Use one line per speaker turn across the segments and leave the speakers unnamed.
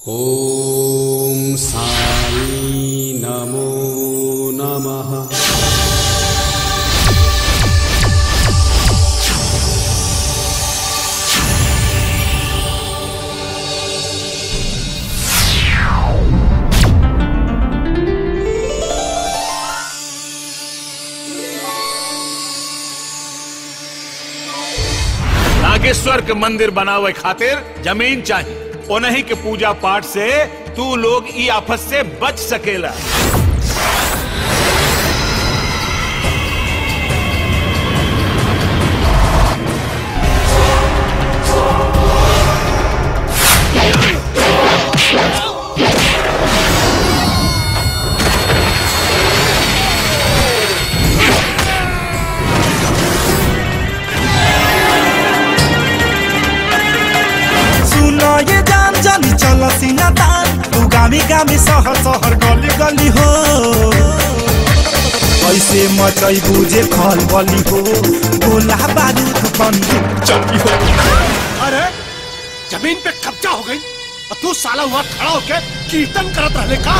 ॐ साई नमो नमः
नागेश्वर के मंदिर बनावे खातिर जमीन चाहिए ओनही के पूजा पाठ से तू लोग ई आफत से बच सकेला
सुनो ये जान जानी चलो सीना तान तू गामी गामी शहर शहर गली गली हो ऐसे मचई बुझे खल बली हो गोला बारूद बन चली हो
अरे जमीन पे कब्जा हो गई और तू साला हुआ खड़ा होके कीर्तन करत रहले का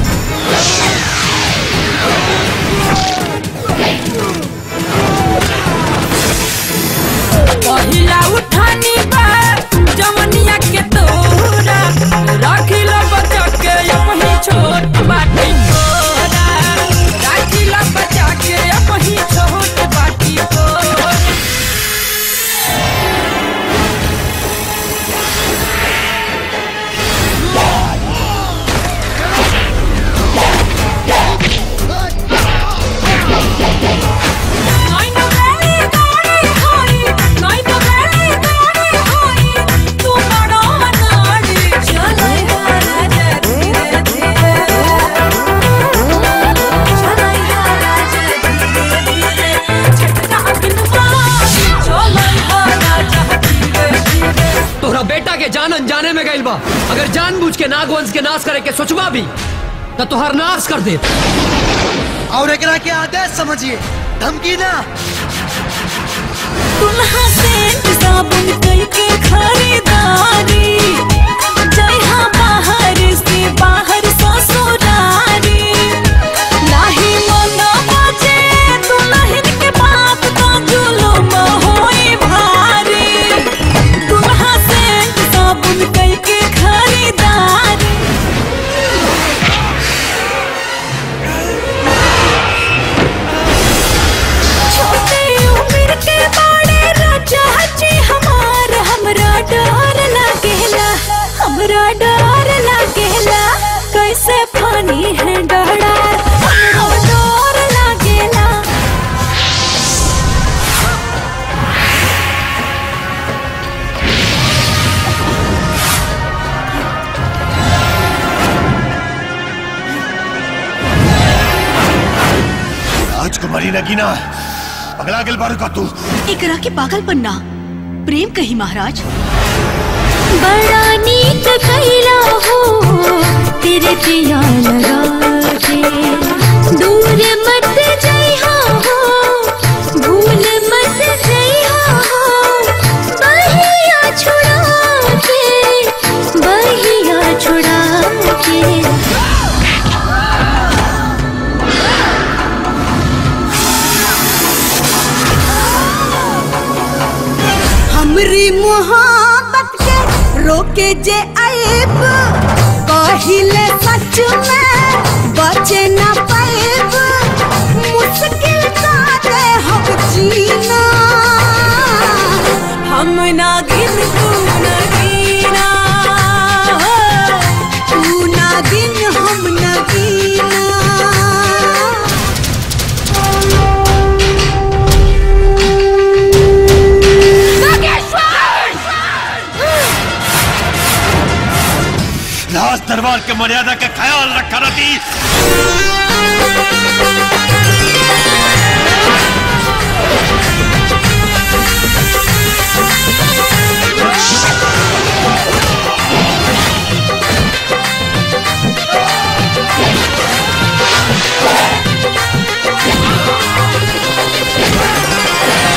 पहिला उठानी बा जवनिया के तोरा राखिल बचा के अपनी छोट बाटी तोरा राखिल बचा के अपनी छोट बाटी तोरा नैन बेली गाड़ी होई नैन बेली गाड़ी होई तू बड़ा नाड़ी चलै राजा धीरे धीरे चलै राजा धीरे धीरे छटका बिनवा चलै राजा धीरे धीरे
तोहरा बेटा के जान अनजाने में गइल बा अगर जानबूझ के नागवंश के नाश करे के सोचबा भी तो तोहर नाश कर दे
और एकरा के आदेश समझिए धमकी ना
दुल्हा सेंट साबुन कई के खरीदारी जइहा बाहर से बाहर ससुरारी नाही मन बजे दुल्हन के बात का जुलुम होई भारी दुल्हा सेंट साबुन कई के खरीदारी छोटे उम्र के बड़े राजा जी हमार हमरा डर लागेला हमरा डर लागेला कैसे फानी है डरा हमरा डर लागेला
राजकुमारी नगीना पगला गेल बारू का तू
एकरा के पागलपन ना प्रेम कही महाराज
बड़ा नीक कैला हो तेरे पिया लगा के दूर मत जइहा हो भूल मत जइहा हो बहिया छुड़ा के बहिया छुड़ा के
हमरी मोहब्बत के रोके जे आएब कहिले सच में बचे ना पाएब मुश्किल का दे हम जीना
हम नागिन तू नगीना
तू नागिन हम नगीना
राज दरबार के मर्यादा का ख्याल रखा रती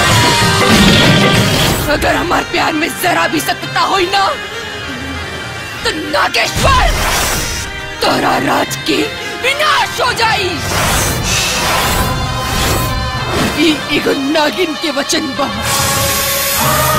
अगर हमार प्यार में जरा भी सत्यता होई ना
तो नागेश्वर तोरा राज की विनाश हो जाई ई एगो नागिन के वचन बा